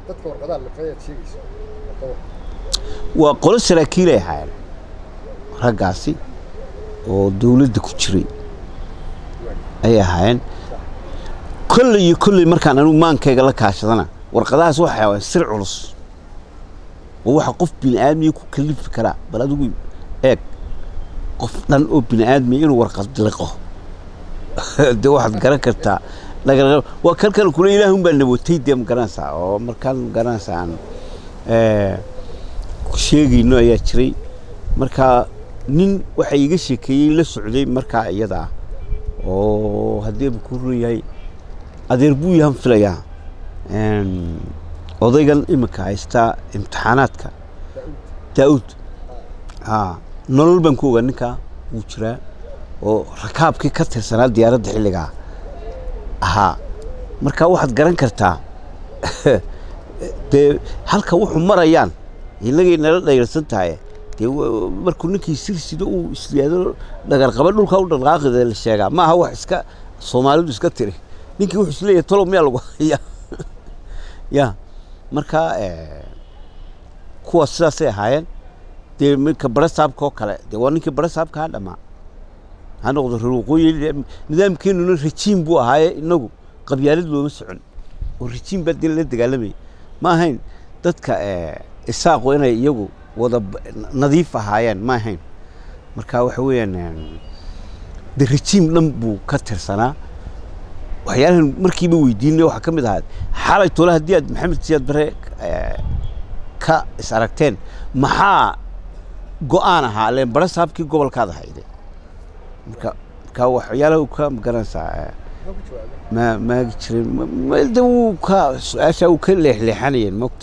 dadka warqadaha lifayaad sheegayso waa qolo saraakiilay ahaayeen raggaasi oo dawladda ku jiray ayay ahaayeen kolley iyo kolley markaan anigu maankayga la kaashadana warqadahaas waxay ahaayeen sir culus oo waxa qof bini aadmiya ku kalifi karaa bal adigu eeg qof dhan oo bini aadmiya inuu warqad liqo dee waxaad garan kartaa laga waa kalkan kule ilaahun baa nabotay dee ma garanaysaa oo markaan ma garanaysaa aan sheegayno ayaa jiray marka nin waxa iga sheekeeyey la socday markaa iyada ah oo haddii ba ku run yahay adeer buu yahan filayaa odaygan iminka haystaa imtixaanaadka daa'uud haa nolol baan ku ogaa ninkaa wuu jiraa oo rakaabkii ka tirsanaa diyaaradda xilligaa ahaa marka waxaad garan kartaa dee halka wuxuu marayaan inagay nala dhayrsan tahay dee markuu ninkii sirsido uu isyaado dhagarqaba dhulka u dhaqaaqida la sheegaa maaha wax iska soomaalidu iska tiri ninkii wuxuu isleeyahay tolow miyaa lagu haya ya marka kuwa sidaasay ahaayeen dee minka barasaabka oo kale dee waa ninkii barasaabka ha dhamaa ha noqdo reer waqooyi nidaamkeenuna rajiim buu ahaaye inagu qabyaalad looma socon oo rajiim baa dee la dagaalamayay ma ahayn dadka isaaqu inay iyagu wada nadiif ahaayeen ma ahayn marka waxa weeyaan de rajiim dhan buu ka tirsanaa waxyaalahan markiiba weydiinay waxaa ka mid ahaa xalay tole haddii aad maxamed siyaad bare ka is aragteen maxaa go-aan ahaa leen bare saabkii gobolkaad ahayde marka marka waxyaalaha uu ka magaranaysaa ma maagi jirin de wuu ka su-aasha uu ka leexleexanayeen mogta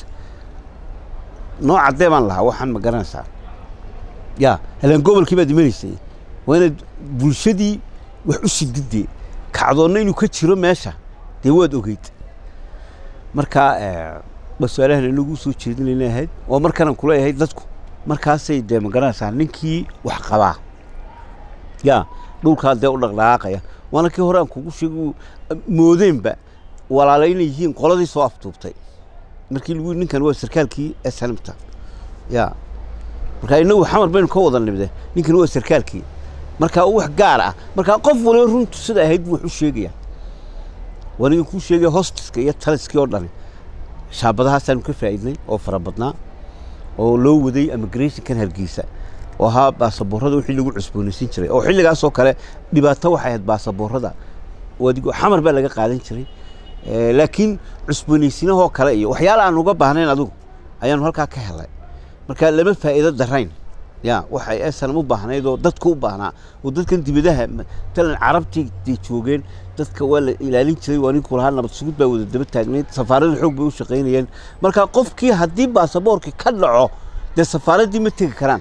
noo caddee baan lahaa waxaan ma garanaysaa ya halaan gobolkii baad imanaysay waa inaad bulshadii wax u sididee kacdoonna inuu ka jiro meesha dee waad ogeyd marka ba su-aalahan inagu soo jeedinayna ahayd oo markanan kuleeyahay dadku markaasay dee ma garanaysaa ninkii wax qabaa ya dhulkaa dee u dhaqdhaqaaqaya waana kii hore aan kugu sheeg moodeenba walaala inay yihiin qoladii soo aftuubtay markii lagu ninkan waa sarkaalkii snmta ya marka inagu xamar baynu ka wada nimde ninkan waa sarkaalkii marka wax gaar ah marka qof waliba runtu sida ahayd buu wax u sheegaya waniga kuu sheegaya hostiska iyo taliskii oo dhani shaabadahaasaanu ka faa'iidnay oo fara badnaa oo loo waday immigrationkan hargeysa oo ahaa baasaboorada wixii lagu cusboonaysiin jiray oo xilligaasoo kale dhibaato waxay ahayd baasaboorada adigo xamar baa laga qaadan jiray laakiin cusboonaysiinahoo kale iyo waxyaala aan uga baahnayn adigu ayaanu halkaa ka helay marka lama faa'iido darayn ya waxay esanam u baahnayd oo dadka u baahnaa oo dadkan dibadaha matalan carabtii day joogeen dadka waa la ilaalin jiray waa ninkuu lahaa nabad sugid baa wada daba taagnayd safaarada xoog bay u shaqaynayeen marka qofkii haddii baasaboorkii ka dhaco dee safaaraddii ma tegi karaan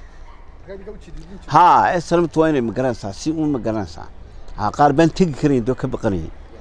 ha esanamtu waa inay magaranaysaa si uun magaranaysaa ha qaar baan tegi karayn doo ka baqanayay